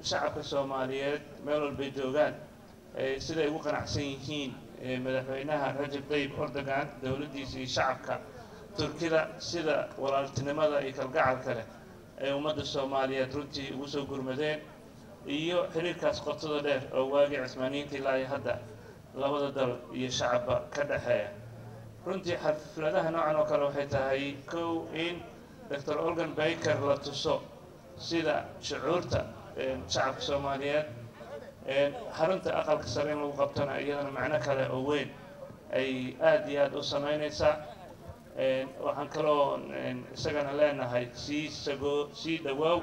shacabka soomaaliyeed meel walbay joogaan siday ugu qanacsan yihiin madaxweynaha rajab tayyib erdogan dowladdiisa iyo shacabka turkida sida walaaltinimada iyo kalgacalka leh ay ummadda soomaaliyeed runtii ugu soo gurmadeen iyo xiriirkaas qotada dheer oo waagii cismaaniyiinta ilaa iyo hadda labada dal iyo shacabba ka dhexeeya runtii xafladaha noocan oo kale waxay tahay kow in doctor organ baker la tuso sida shucuurta shacabka soomaaliyeed xarunta aqalka sare in lagu qabtona iyadana macno kale oo weyn ay aada iyo aada u sameyneysaa waxaan kaloo isagana leenahay sii sagoo sii dhawaaw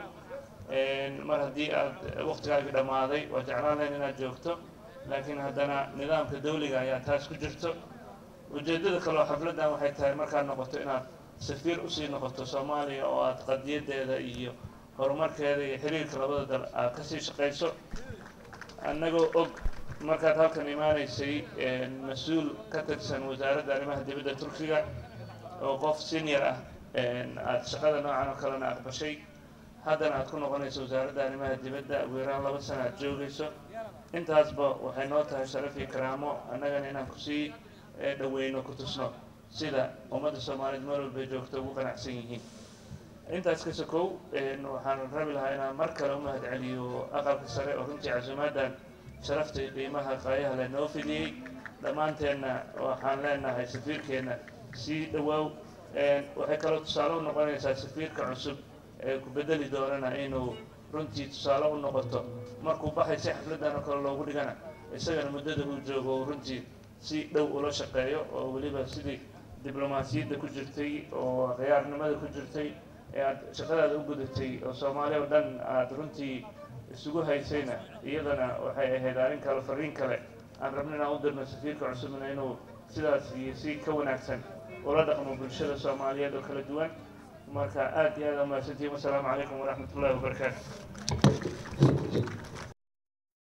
mar haddii aada waqtigaagii dhammaaday waa jeclaan lahayn inaad joogto laakiin haddana nidaamka dawliga ayaa taas ku jirto ujeeddada kaleo xafladdan waxay tahay markaad noqoto inaad safiir usii noqoto soomaaliya oo aada qadiyadeeda iyo horumarkeeda iyo xiriirka labada dal aad kasii shaqayso annagoo og markaad halkan imaanaysay mas-uul ka tirsan wasaaradda arrimaha dibadda turkiga oo qof senior ah aada shaqada noocan oo kalena aqbashay haddana aad ku noqonayso wasaaradda arrimaha dibadda ugu yaraan laba sana aad joogayso intaasba waxay noo tahay sharaf iyo karaamo annagana inaan kusii dhaweyno ku tusno sida ummadda soomaaliyeed meel walbay joogto ugu qanacsan yihiin intaas ka sokow waxaan rabi lahaa inaan mar kale u mahad celiyo aqalka sare oo runtii casuumaaddan sharafta iyo qiimaha qaayaha le noo fidiyey dhammaanteenna waxaan leenahay safiirkeenna sii dhawaaw waxay kaloo tusaale u noqonaysaa safiirka cusub ee ku bedeli doonana inuu runtii tusaale u noqoto markuu baxay si xafladdan oo kale loogu dhigana isagana muddada uu joogo uu runtii si dhow ula shaqeeyo oo weliba sidii diblomaasiyadda ku jirtay oo khiyaarnimada ku jirtay ee aada shaqadaada u gudatay oo soomaaliya oo dhan aada runtii isugu haysayna iyadana waxay ahayd arrin kale fariin kale aan rabno inaan u dirno safiirka cusubna inuu sidaas iyo si ka wanaagsan ula dhaqmo bulshada soomaaliyeed oo kala duwan marka aada iyo aada umahadsantihin wasalaamu calaykum waraxmat ullahi wabarakaatu